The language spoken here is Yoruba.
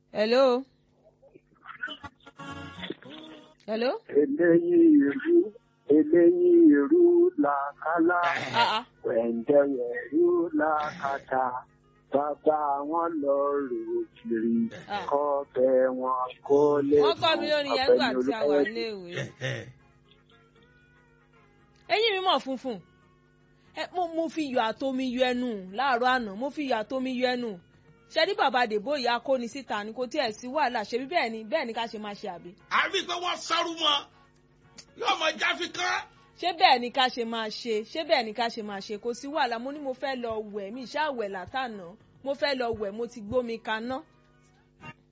hello. hello. eléyìí ìrú eléyìí ìrú làkàlà ah ah wẹ̀ǹdẹ̀wẹ̀rú làkàtà bàbá wọn lọ rò kiri Ah. kọ́bẹ̀ wọn kó lè wọ́n kọ́ mi lórí yẹn gbà tí a wà léèwé. eyín mi mọ̀ funfun ẹ mo mo fi iyọ̀ àtomi yọ ẹnu láàárọ̀ àná mo fi iyọ̀ àtomi yọ ẹnu ṣe ní bàbá dèbò ìyá kóni síta ni kò tiẹ̀ sí wàhálà ṣebí bẹ́ẹ̀ ni bẹ́ẹ̀ ni ká ṣe máa ṣe àbí àbí pé wọ́n sọ́rú mọ́ yóò mọ jáfi kán. ṣé bẹ́ẹ̀ ni ká ṣe máa ṣe ṣé bẹ́ẹ̀ ni ká ṣe máa ṣe kò sí wàhálà mo ní mo fẹ́ lọ wẹ̀ mi ṣáà wẹ̀ látànà mo fẹ́ lọ wẹ̀ mo ti gbómi kaná